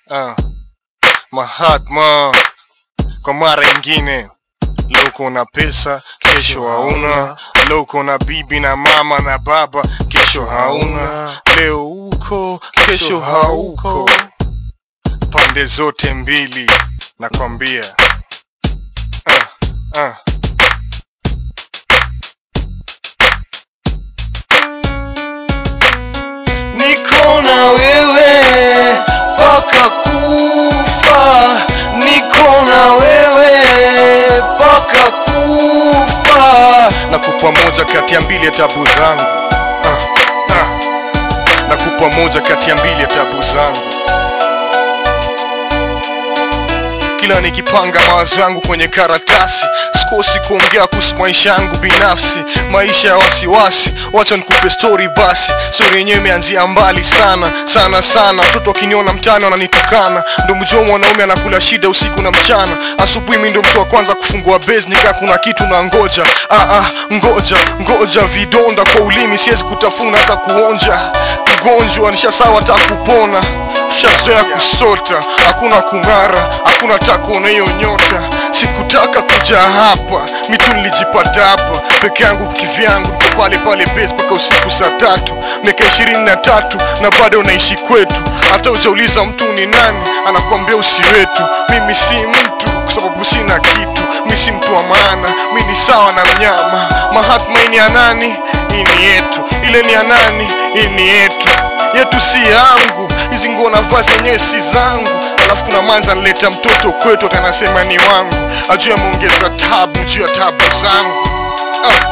uh, Mahatma kwa mara ingine. Leo uko na pesa, kesho hauna. Leo uko na bibi na mama na baba, kesho hauna. Leo uko, kesho hauko. Pande zote mbili nakwambia. Uh, uh. Niko na wewe mpaka kufa, niko na wewe mpaka kufa. Nakupa moja kati ya mbili ya tabu zangu. Uh, uh. Nakupa moja kati ya mbili ya tabu zangu. Kila nikipanga mawazo yangu kwenye karatasi, sikosi kuongea kuhusu maisha yangu binafsi, maisha ya wasiwasi. Wacha nikupe story basi. Story yenyewe imeanzia mbali sana sana sana. Watoto wakiniona mtaani wananitukana, ndo mjua mwanaume anakula shida usiku na mchana. Asubuhi mi ndo mtu wa kwanza kufungua base, nikaa kuna kitu na ngoja. Ah, ah, ngoja ngoja, vidonda kwa ulimi siwezi kutafuna hata kuonja. Mgonjwa nishasawa hata kupona Shazoea kusota, hakuna kung'ara, hakuna takuona hiyo nyota. Sikutaka kuja hapa, mitu nilijipata hapa peke yangu kivyangu, niko pale pale base mpaka usiku saa tatu, miaka ishirini na tatu na bado naishi kwetu. Hata ujauliza mtu ni nani, anakuambia usi wetu. Mimi si mtu kwa sababu sina kitu, mi si mtu wa maana, mi ni sawa na mnyama. Mahatma hii ni ya nani? Hii ni yetu. Ile ni ya nani? Hii ni yetu yetu si yangu, hizi nguo na vazi yenyewe si zangu. Alafu kuna manza nileta mtoto kwetu, atanasema ni wangu, ajue ameongeza tabu juu ya tabu zangu. Ah.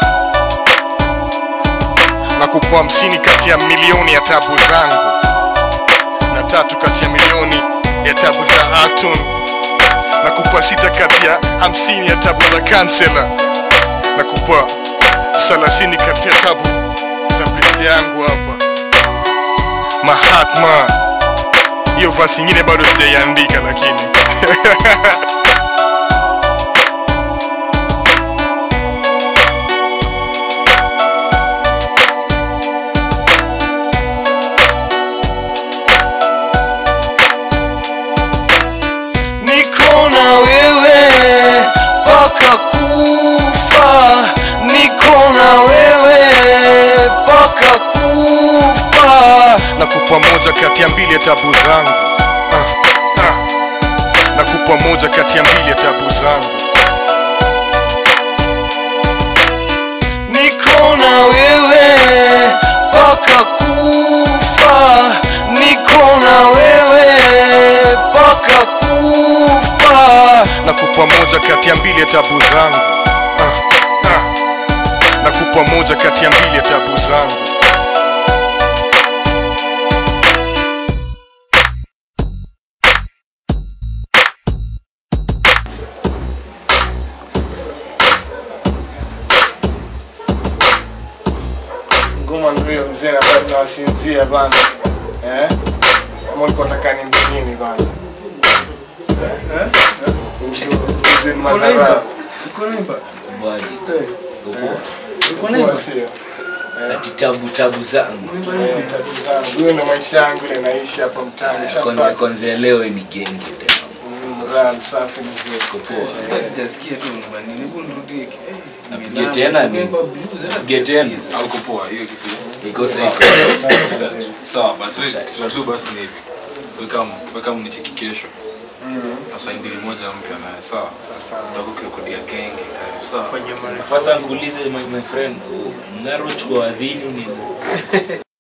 Nakupa hamsini kati ya milioni ya tabu zangu na tatu kati ya milioni ya tabu za Aton. Nakupa sita kati ya hamsini ya tabu za kansela. Nakupa thelathini kati ya tabu za pete yangu hapa. Mahatma. Hiyo vasi ingine bado sijaiandika lakini Niko na wewe mpaka kufa, niko na wewe mpaka kufa. nakupa moja kati ya mbili ya tabu zangu. Ah, ah. Nakupa moja kati ya mbili ya tabu zangu. Niko na wewe mpaka kufa, niko na wewe mpaka kufa. Nakupa moja kati ya mbili ya tabu zangu. Ah, ah. Nakupa moja kati ya mbili ya tabu zangu. Ngoma ndio hiyo mzee, na bado tunawasinzia bana. Eh? Kama ulikuwa unataka ni nini bana? Eh? Eh? Ujue ni madhara. Kwa sio. ati tabu tabu zangu Eh, tatu zangu. Hiyo ndio maisha yangu ile naishi hapa mtaani. kwanza Shapata. kwanza leo ni genge Mm, raha safi mzee. poa Sijasikia tu nyumbani. Hebu nirudie. Apige tena ni apige tena Au uko poa hiyo kitu. iko sawa Sawa basi wewe tutatu basi ni hivi. Weka weka mnicheki kesho. Mm, Sasa ndili moja mpya naye sawa. sawa. Tutakuwa genge karibu sawa. kwanza nikuulize my, my friend mnaro chukua wadhini ni